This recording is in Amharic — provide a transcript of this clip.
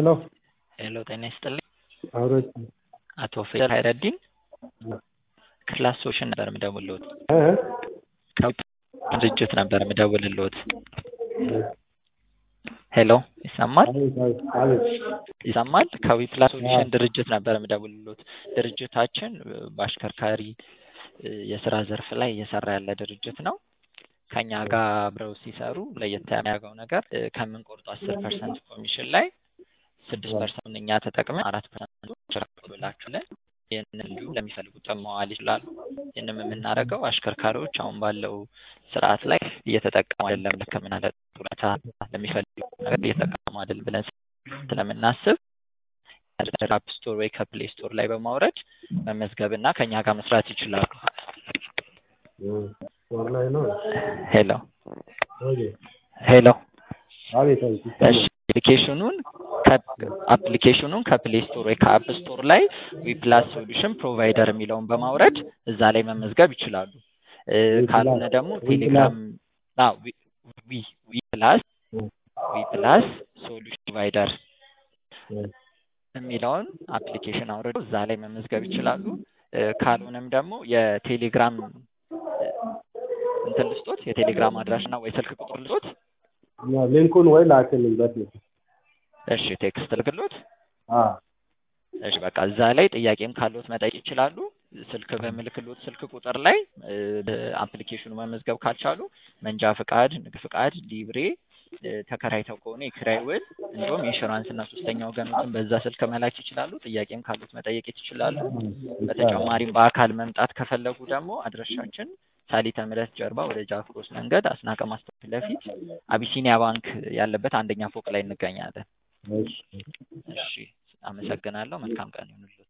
ሄሎ ሄሎ ጤና ይስጥልኝ አውሮች አቶ ፌደል ሀይረዲን ክላስ ሶሽን ነበር የምደውልልዎት ድርጅት ነበር የምደውልልዎት ሄሎ ይሰማል ይሰማል ከዊፕላስ ሶሉሽን ድርጅት ነበር የምደውልልዎት ድርጅታችን በአሽከርካሪ የስራ ዘርፍ ላይ እየሰራ ያለ ድርጅት ነው ከኛ ጋር አብረው ሲሰሩ ለየት የሚያደርገው ነገር ከምንቆርጡ አስር ፐርሰንት ኮሚሽን ላይ ስድስት ፐርሰንት እኛ ተጠቅመን አራት ፐርሰንት ብላችሁልን ይህንን እንዲሁ ለሚፈልጉት መዋል ይችላሉ። ይህንም የምናደርገው አሽከርካሪዎች አሁን ባለው ስርዓት ላይ እየተጠቀሙ አይደለም፣ ለሕክምና ለጡረታ ለሚፈልጉ ነገር እየተጠቀሙ አይደለም ብለን ስለምናስብ አፕ ስቶር ወይ ከፕሌይ ስቶር ላይ በማውረድ መመዝገብ እና ከኛ ጋር መስራት ይችላሉ። ላይ ነው ሄሎ ሄሎ አቤት እሺ አፕሊኬሽኑን አፕሊኬሽኑን ከፕሌይ ስቶር ወይ ከአፕ ስቶር ላይ ዊፕላስ ሶሉሽን ፕሮቫይደር የሚለውን በማውረድ እዛ ላይ መመዝገብ ይችላሉ። ካልሆነ ደግሞ ቴሌግራም ዊፕላስ ዊፕላስ ሶሉሽን ፕሮቫይደር የሚለውን አፕሊኬሽን አውርደው እዛ ላይ መመዝገብ ይችላሉ። ካልሆነም ደግሞ የቴሌግራም እንትን ልስጦት የቴሌግራም አድራሻና ወይ ስልክ ቁጥር ልስጦት። ሊንኩን ወይ ላክልበት ነው። እሺ ቴክስት ልክሎት። እሺ በቃ እዛ ላይ ጥያቄም ካሉት መጠየቅ ይችላሉ። ስልክ በምልክሎት ስልክ ቁጥር ላይ አፕሊኬሽኑ መመዝገብ ካልቻሉ መንጃ ፍቃድ፣ ንግድ ፍቃድ፣ ሊብሬ ተከራይተው ከሆነ የኪራይ ውል እንዲሁም ኢንሹራንስ እና ሶስተኛ ወገኖችን በዛ ስልክ መላክ ይችላሉ። ጥያቄም ካሉት መጠየቅ ይችላሉ። በተጨማሪም በአካል መምጣት ከፈለጉ ደግሞ አድራሻችን ሳሊተ ምሕረት ጀርባ ወደ ጃክሮስ መንገድ አስናቀ ማስታወቂያ ፊት ለፊት አቢሲኒያ ባንክ ያለበት አንደኛ ፎቅ ላይ እንገኛለን። እሺ አመሰግናለሁ። መልካም ቀን ይሁንልዎት።